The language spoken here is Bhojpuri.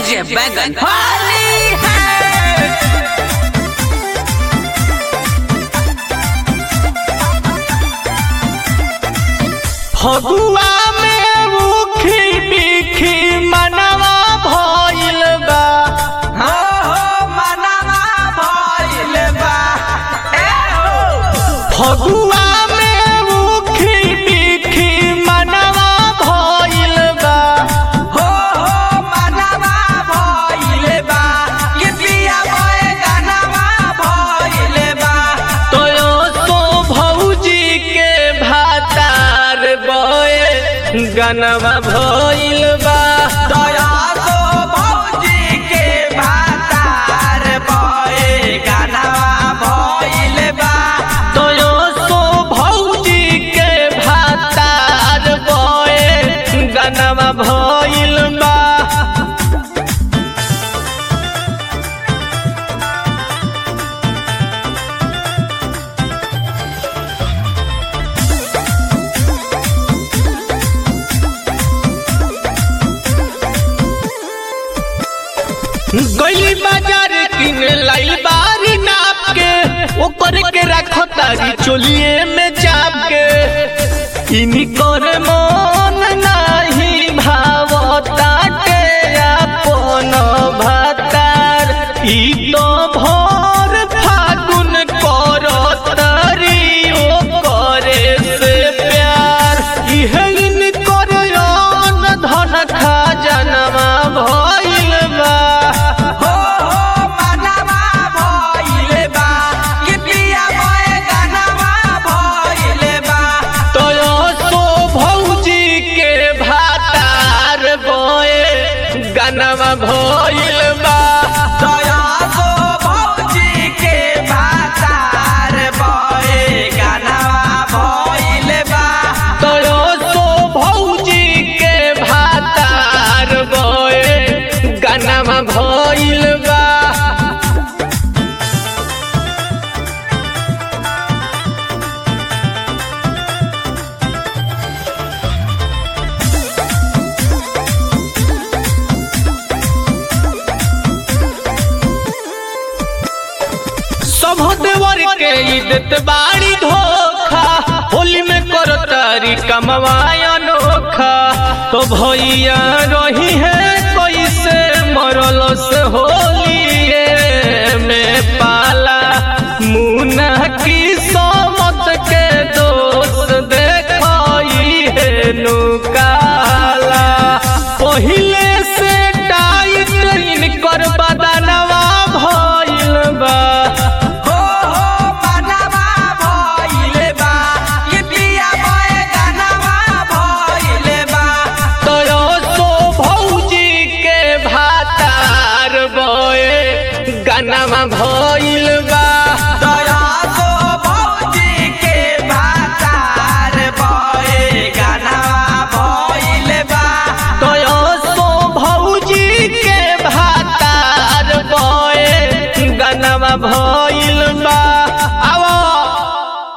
डीजे बैगन होली है फगुआ में मुखी बिखी मनवा भइल बा हो हो मनवा भइल बा ए हो फगुआ में मुखी बिखी मनवा भइल बा हो हो मनवा भइल बा कि पिया बए गनवा भइल बा तोयो सो भौजी के भातार बए गनवा भइल बा दया सो भौजी के भातार बए गनवा भइल बा तोयो सो भौजी के भातार बए गनवा भइल बा गई बाजार किन लाई बारी नाप के ऊपर के रखो तारी चोलिए में चाप के इनी कर मन नाही भावता के अपन भतार ई तो भोर फागुन करो तारी ओ करे से प्यार इहे इन कर धन खजनवा भइल बा हो हो मनवा भइल बा कि पिया बए गनवा भइल बा तोयो सो भौजी के भातार बोए गनवा भइल बा दया सो भौजी के भातार बए गनवा भइल बा तोयो सो भौजी के भातार बोए गनवा भइल बा सब देवर के इज्जत बाड़ी धोखा होली में करो तारी कमवाय अनोखा तो भैया रही है कैसे मरल से होली में पाला मुना की समत के दोस्त देखई है नुकाला पहिल